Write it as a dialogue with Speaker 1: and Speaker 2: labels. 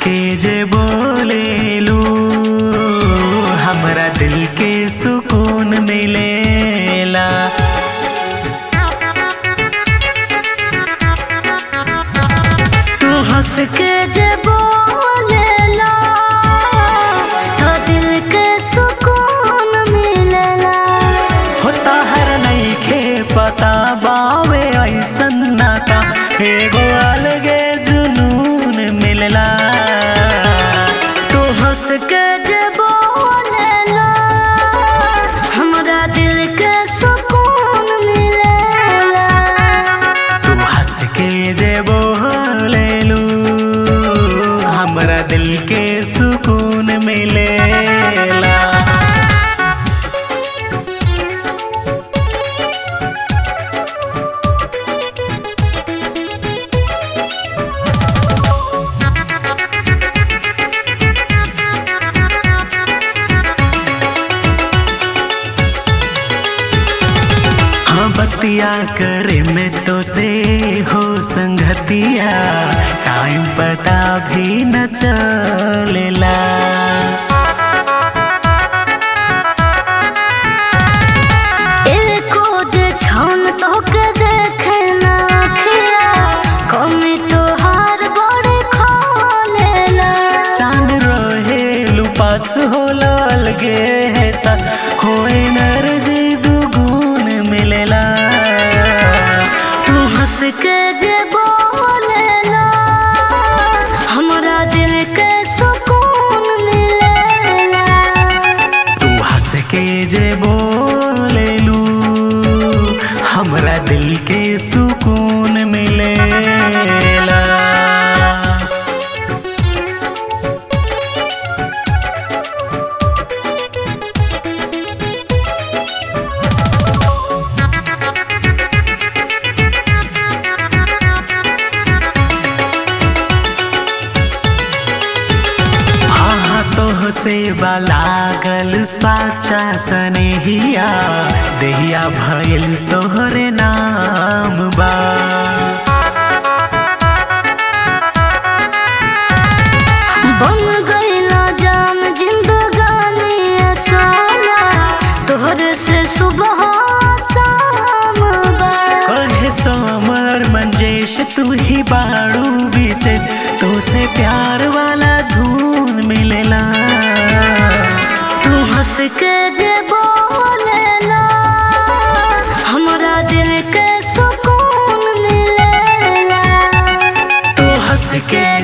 Speaker 1: के जे बोलेलू हमरा दिल के सुकून मिलेला
Speaker 2: तू हंस के जे बोलेला तो दिल के सुकून मिलेला
Speaker 1: होता हर नईखे पता बावे ऐसन नाता एगो अलगे जुनून मिलला
Speaker 2: तू हंस के जे बोलेला हमरा दिल के सुकून मिलेला
Speaker 1: तू हंस के जे बोलेलू हमरा दिल के सुकून मिलेला हाँ बतिया करे में तो से हो संगतिया टाइम पता भी न चलेला
Speaker 2: एको जे छन तो के देखे ना खिया कमी तो हार बड़े खोलेला
Speaker 1: चांद रहे लुपास हो लगे है सा हो एनर्जी दुगुन मिलेला
Speaker 2: तू हंस के जे बोलेला हमरा दिल के सुकून मिलेला
Speaker 1: तू हंस के जे बोलेलू हमरा दिल के सुकून मिलेला हाँ तो से लागल साचा सनेहिया देहिया भइल तोहरे नाम बा
Speaker 2: बन गईला जान जिंदगानी सोना तोहरे से सुबह शाम बा
Speaker 1: कहे समर मंजेश तू ही बाड़ू विशेष तू से प्यार वाला धून मिलेला
Speaker 2: तू हंस के जे बोलेला हमरा दिल के सुकून मिलेला
Speaker 1: तू हंस के